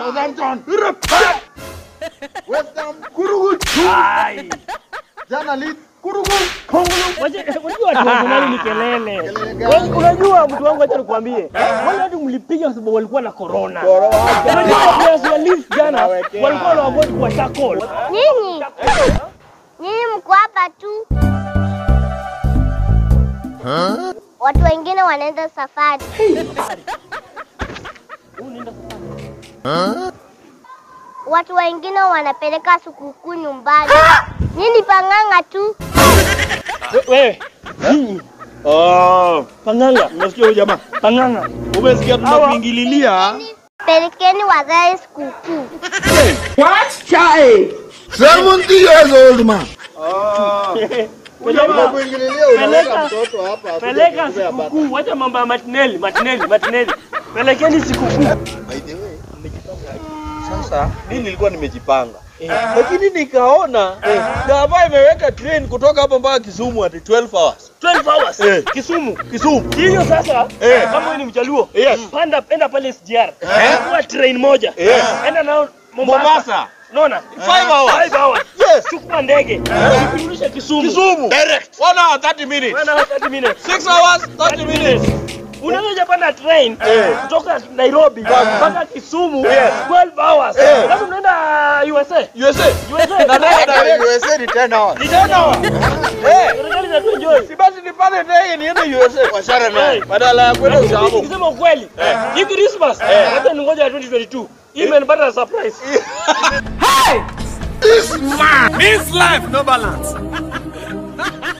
Southampton. West Ham. Kurugut. Ai. Jana Leeds. Kurugut. Wacha- Unajua watu wa Arsenal ni kelele. Kelele gani? Wewe Unajua mtu wangu, acha nikwambie, wale watu mlipiga kwa sababu walikuwa na corona. Unajua players wa Leeds jana Nawekea. walikuwa na avoid kwa tackle. Nyinyi nyinyi mko hapa tu, watu wengine wanaenda safari. Watu wengine wanapeleka sikukuu nyumbani. Nyinyi pang'ang'a tu. We- Wewe nyinyi Oh, panganga unasikia huyu jamaa? panganga Umesikia tunakuingililia? Pelekeni wazae sikukuu. Seventy years old man. peleka Kuingililia unaweka Peleka- mtoto hapa. akuje peleka kukupea bata. sikukuu, wacha mambo ya matineli matineli matineli, pelekeni sikukuu. By the way, Sasa mimi nilikuwa nimejipanga lakini nikaona gava imeweka train kutoka hapa mpaka Kisumu ati 12 hours. 12 hours Eh. Kisumu. Kisumu. Hiyo sasa Eh. kama wewe ni mjaluo, Yes. panda enda pale SGR. Chukua train moja. Yes. Enda nao Mombasa. Mombasa. Unaona? Five hours. Five hours. Yes. Chukua ndege. Kurudisha Kisumu. Kisumu. Direct. 1 hour 30 minutes. Wana 30 minutes. 6 hours 30 minutes. Unaweza panda train Eh. kutoka Nairobi mpaka Kisumu Yes. 12 hours. Eh. Alafu unaenda USA. USA. USA. Na ndege hata direct. USA ni 10 hours. Ni 10 hours. Eh. Serikali inatuenjoy. Si basi nipande ndege niende USA. Washara naye. Badala ya kwenda Lakini Ushago. Nikisema ukweli, hii Christmas hata ningoja 2022. Hii imenipata surprise. This life no balance.